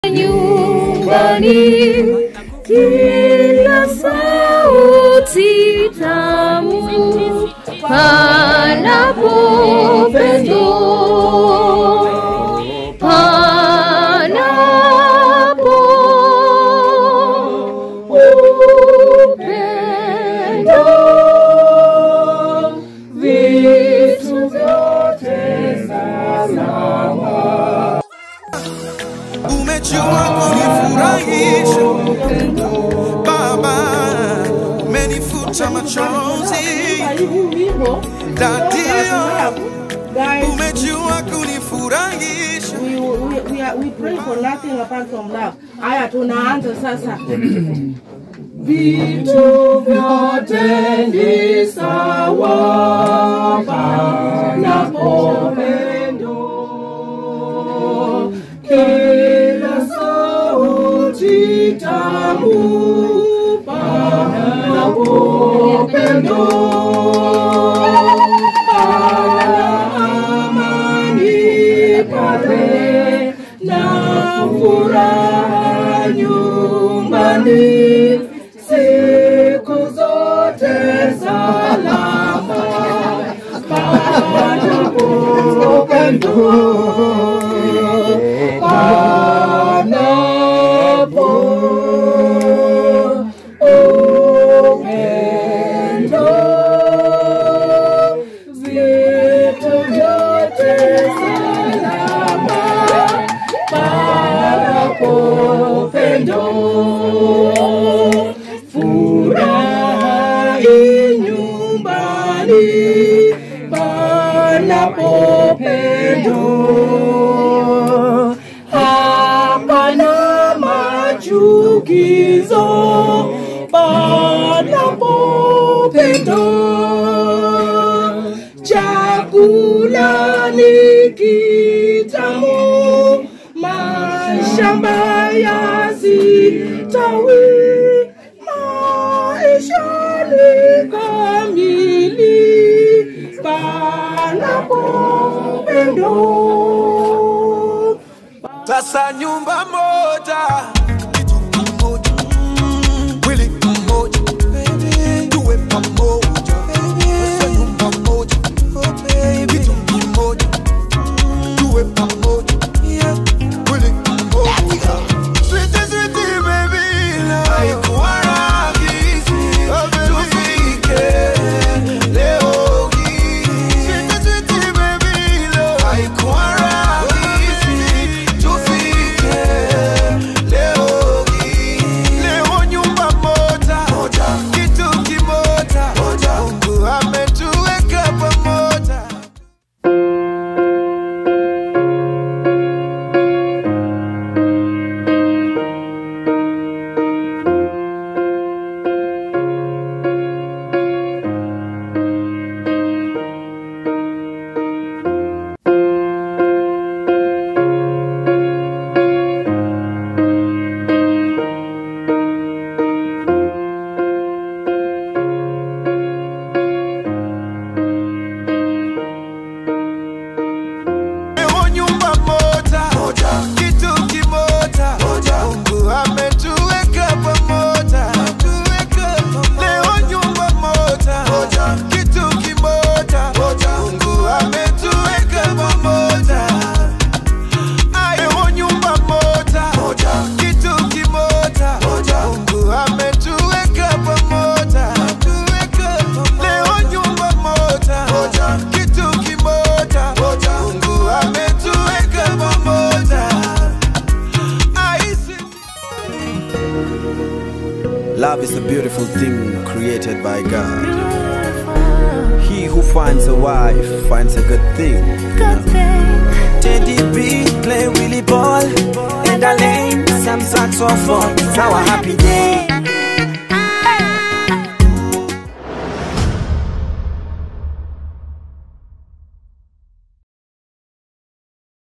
nyumbani, kila sauti tamu panapo pendo, panapo upendo, vitu vyote salama. umejua kunifurahisha Baba, umenifuta machozi Dadio, Guys, umejua kunifurahisha we, we, we, are, we pray for nothing apart from love. Haya, tunaanza sasa. Vitu vyote ni sawa panapo pendo, kila sauti tamu panapo pendo, pana amani pale na furaha nyumbani siku zote salama panapo pendo panapo upendo vitu vyote salama panapo pendo furahi nyumbani panapo pendo hapana machukizo panapo pendo chakula ni kitamu mashamba yasitawi maisha ni kamili panapo pendo sasa nyumba moja kitu kimoja mwili mmoja tuwe pamoja sasa nyumba moja kitu kimoja tuwe pamoja mwili mmoja Sweetie, sweetie, baby, love. Haikuwa rahisi tufike leo hii. Sweetie, sweetie, baby, love. Haikuwa rahisi tufike leo hii. Leo nyumba moja, kitu kimoja, Mungu ametuweka pamoja. Leo nyumba moja, kitu kimoja, Mungu ametuweka pamoja. Leo nyumba moja, kitu kimoja, Mungu ametuweka pamoja. Leo nyumba moja, kitu kimoja, Mungu ametuweka pamoja. Leo nyumba moja, kitu kimoja, Mungu ametuweka pamoja. Aisi Love is a beautiful thing created by God. He who finds a wife finds a good thing. Teddy B play Willie ball in the lane. Some saxophone, it's our happy day.